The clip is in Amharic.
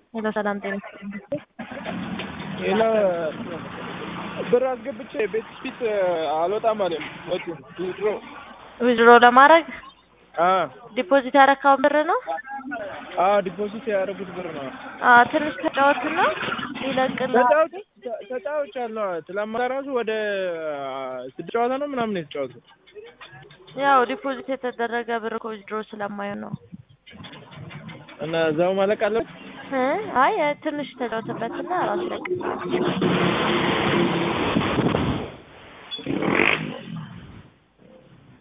ሄሎ ሰላም ጤና ሌላ ብር አስገብቼ ቤት ፊት አልወጣም አለኝ። ወጡ ድሮ ዊዝድሮ ለማድረግ አ ዲፖዚት ያረካውን ብር ነው። አ ዲፖዚት ያደረጉት ብር ነው። አ ትንሽ ተጫወትና ይለቅልሃል። ተጫውቼ ተጫውቻለሁ። ትላንት ራሱ ወደ ስድስት ጨዋታ ነው ምናምን የተጫወቱት። ያው ዲፖዚት የተደረገ ብር እኮ ዊዝድሮ ስለማይሆን ነው። እና እዛው ማለቅ አለበት። እ አይ ትንሽ ተጫወትበትና ራሱ ይለቅልሃል።